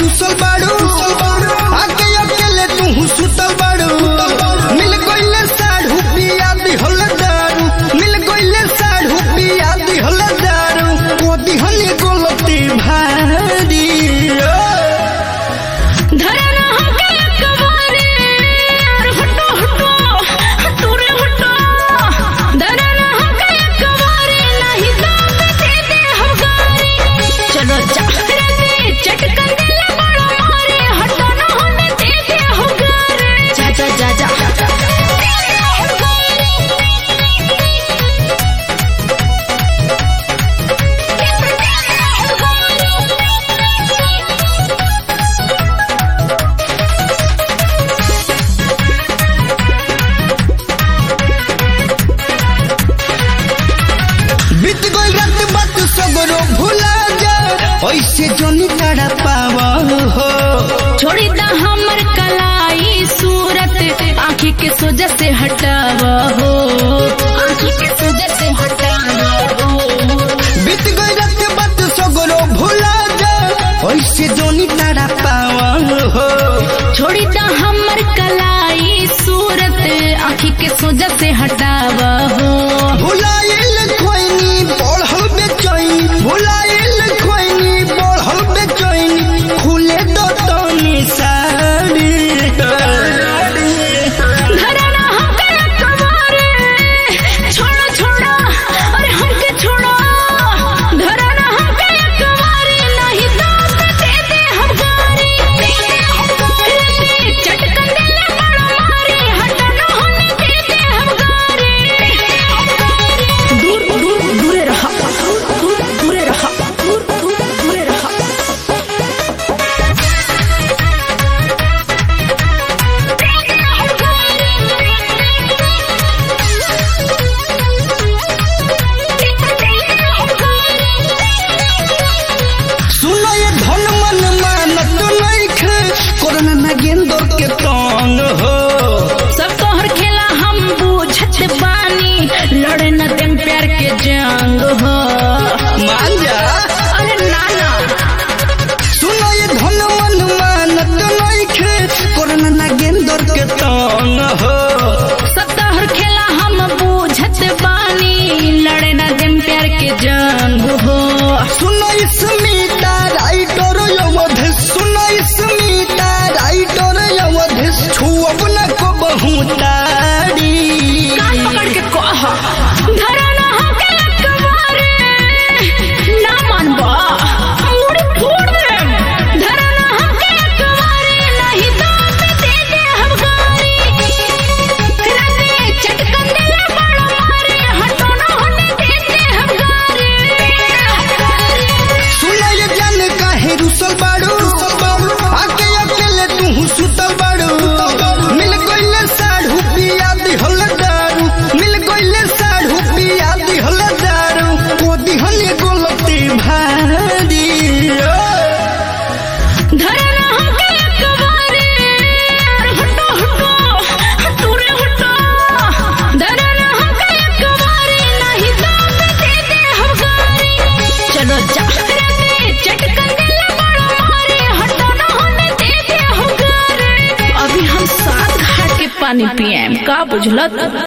रुसल बाड़ू आके अकेले तू सुतल बाड़ू मिल गइले साढ़ू पिया दिहल दारू मिल गइले साढ़ू पिया दिहल दारू को दिहल गलती भारी धरना हमके अकबारे और हटो हटो हटो रे हटो धरना हमके अकबारे नहीं दाम दे दे हम गारी चलो जा रे चटकन दिल बड़ा मारे हटो ना होने दे दे हम गारी जा जा जा जा बीत गइल रात बात सगरो भुला जा ऐसे जोनी तड़ा पावा हो छोड़ी दा हमर कलाई सूरत आँखी के सोजा से हटावा हो आँखी के सोजा से हटावा हो बीत गई रात बात सगरो भुला जा ऐसे जोनी तारा पावा हो छोड़ी दा हमर कलाई सूरत आँखी के सोजा से हटावा हो भुलाइल खोइनी बढ़ल बेचैनी भुलाइल खोइनी बढ़ल बेचैनी खुले दो तनी साड़ी धरना हमके अकबारे छोड़ो छोड़ो अरे हमके छोड़ो धरना हमके अकबारे नहीं दाम दे दे हम गारी दे दे हम गारी चटकन दिल बड़ा मारे हटो ना होने दे दे हम गारी दूर दूर दूरे रहा दूर दूरे रहा दूर दूर दूरे रहा सुनो ये धन मन मानत नइखे कोरोना ना गेंदर के तंग हो सब तोहर खेला हम बूझत बानी लड़े न देम प्यार के जंग हो मान जा अरे नाना सुनो ये धन मन मानत नइखे कोरोना ना गेंदर के तंग हो सब तोहर खेला हम बूझत बानी लड़े न देम प्यार के जंग हो सुनो स्मिता राइटर अवधि सुनो स्मिता राइटर अवधि छुअब न को बहुतारी कान पकड़ के कह धरना हमके अकबारे ना मानबा मुड़ी फोड़ देम धरना हमके अकबारे नहीं दाम दे दे हम गारी रंगे चटकन दिल बड़ा मारे हटो ना होने दे दे हम गारी सुनो ये जान काहे रुसल बाड़ू आके अकेले तू सुतल बाड़ू मिल गइले साढ़ू पिया दिहल दारू मिल गइले साढ़ू पिया दिहल दारू को दिहल गलती भारी धरना हमके अकबारे और हटो हटो हटो रे हटो धरना हमके अकबारे नहीं दाम दे दे हम गारी चलो जा रे चटकन दिल बड़ा मारे हटो ना होने दे दे हम गारी अभी हम सात घाट के पानी पिएम का बुझलत